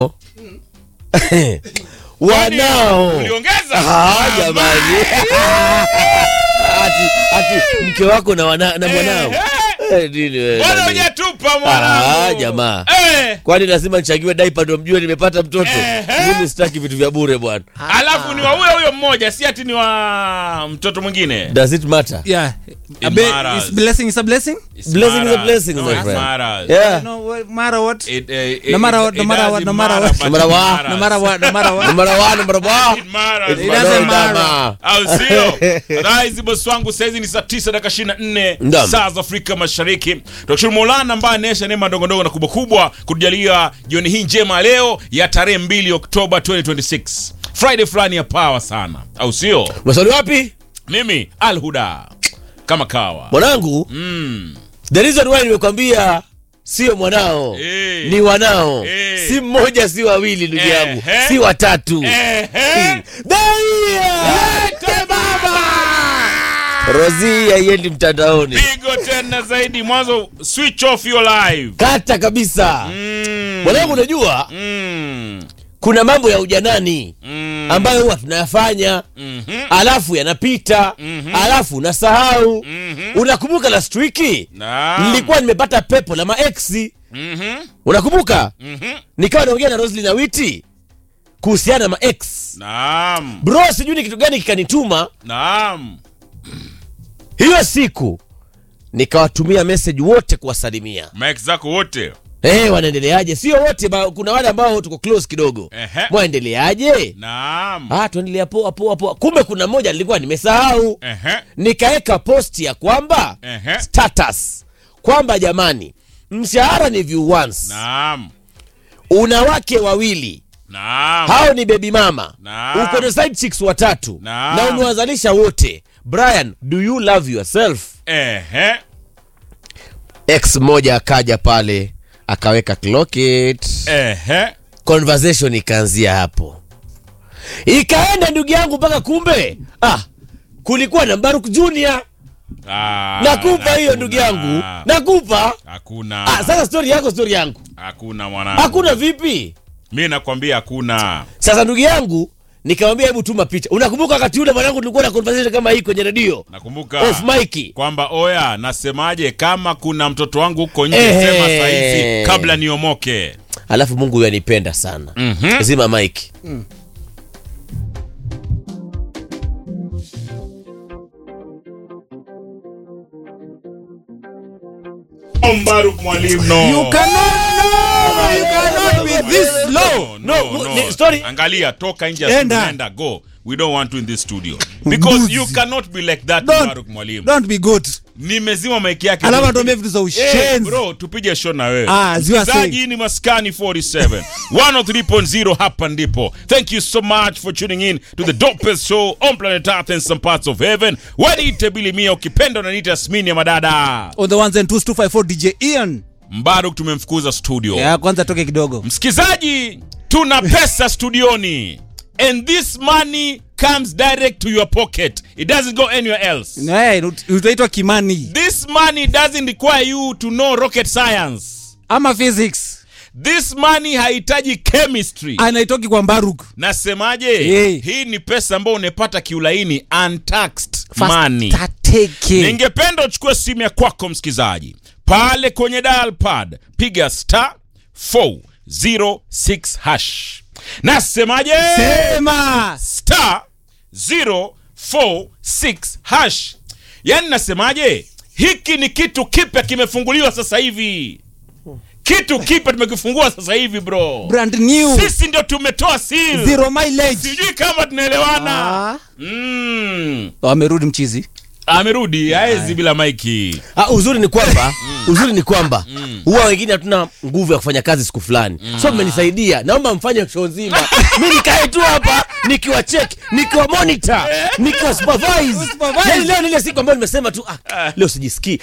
wanao Uliongeza? Ah, jamani ati, ati mke wako na, wana, na mwanao Eh, nini wewe, Bwana nani? hujatupa Ah, mwanangu. jamaa. Eh, kwani lazima nichangiwe daipa ndo mjue nimepata mtoto Ehe. mimi sitaki vitu vya bure bwana alafu ni wa huyo huyo mmoja si ati ni wa mtoto mwingine. does it matter Yeah. It A be- matters. is blessing is a blessing? It's Blessing is a matters. blessing, No, my it friend. matters. yeah No what- matter what. It, eh, it- No matter it- what, no it matter what, doesn't no matter matter, what. but No matter it what. matters. No matter what, no matter what. number one number one It matters. It It doesn't matters, matter. jamaa. au sio rais bosi wangu saizi ni saa tisa dakika ishirini na nne Naam. saa za afrika mashariki tunashukuru maulana ambaye anaesha neema ndogo ndogo na kubwa kubwa kutujalia jioni hii njema leo ya tarehe 2 oktoba 2026 friday fulani ya pawa sana au sio maswali wapi mimi alhuda kama kawa mwanangu mm. the reason why nimekwambia sio mwanao Eh. ni wanao Eh. si mmoja si wawili ndugu yangu Ehe. si watatu Ehe. Daia! Lete baba rozi haiendi mtandaoni pigo tena zaidi mwanzo switch off your live kata kabisa mm. mwanangu unajua mm. kuna mambo ya ujanani mm. ambayo huwa tunayafanya Mhm. alafu yanapita alafu unasahau unakumbuka last wiki Naam. nilikuwa nimepata pepo la maeksi Mhm. unakumbuka Mhm. nikawa naongea na roslin na witi kuhusiana na maex Naam. bro sijui ni kitu gani kikanituma Naam. hiyo siku nikawatumia message wote kuwasalimia Mike zako wote. hey, wanaendeleaje sio wote ba, kuna wale ambao tuko close kidogo Ehe. mwaendeleaje Naam. ah, tuendelea poa poa poa kumbe kuna mmoja nilikuwa nimesahau Ehe. nikaweka posti ya kwamba Ehe. status kwamba jamani mshahara ni view once Naam. una wake wawili Naam. hao ni baby mama Naam. uko na side chicks watatu Naam. na umewazalisha wote brian do you love yourself Ehe. x mmoja akaja pale akaweka clock it Ehe. conversation ikaanzia hapo ikaenda ndugu yangu mpaka kumbe ah kulikuwa na mbaruk junior Ah, nakupa hiyo hakuna. ndugu yangu nakupa Hakuna. ah, sasa stori yako stori yangu Hakuna mwanangu. hakuna vipi Mimi nakwambia hakuna. sasa ndugu yangu nikamwambia hebu tuma picha unakumbuka wakati ule mwanangu tulikuwa na conversation kama hii kwenye redio Nakumbuka. off mic kwamba oya nasemaje kama kuna mtoto wangu huko nje Ehe. sema saizi kabla niomoke alafu mungu huyo anipenda sana Mhm. zima mike Mbaruk mwalimu no. You cannot, no, you cannot be this No, low. no, No, no. ni- story- Angalia toka nje ya Enda. studio, enda go. We don't want you in this studio. Because Mbuzi. you cannot be like that Don't- Mbaruk mwalimu. Don't be good. Nimezima mic yake. Alafu atuambie vitu za Eh, ushenzi. bro, tupige show na wewe. Ah, as you are Msikilizaji, saying. hii ni Maskani 47 103.0 hapa ndipo. Thank you so much for tuning in to the dopest show on planet Earth and some parts of heaven. Waniite Billy Mia, ukipenda unaniita Yasmini ya madada. On the ones and twos 254 DJ Ian. Mbaruk tumemfukuza studio. Ya kwanza toke kidogo. Msikizaji, tuna pesa studioni and this money comes direct to your pocket. It doesn't go anywhere else. Eh, utaitwa Kimani This money doesn't require you to know rocket science. ama physics. This money hahitaji chemistry. Anaitoki kwa Mbaruk. Nasemaje? Hey. Hii ni pesa ambayo unapata kiulaini untaxed money. Tateke. Ningependa uchukue simu ya kwako msikizaji, pale kwenye dial pad piga star 406 hash. Nasemaje? Sema. star 046 hash. Yaani nasemaje? Hiki ni kitu kipya kimefunguliwa sasa hivi. Kitu kipya tumekifungua sasa hivi bro. Brand new. Sisi ndio tumetoa seal. Zero mileage. Sijui kama tunaelewana. Ah. Mm. Wamerudi mchizi. Amerudi haezi bila maiki. ah, uzuri ni kwamba uzuri ni kwamba huwa wengine hatuna nguvu ya kufanya kazi siku fulani so mmenisaidia naomba mfanye show nzima mi nikae tu hapa nikiwa check nikiwa monitor nikiwa supervise Supervise. yani leo ni ile siku ambayo nimesema tu ah, leo sijisikii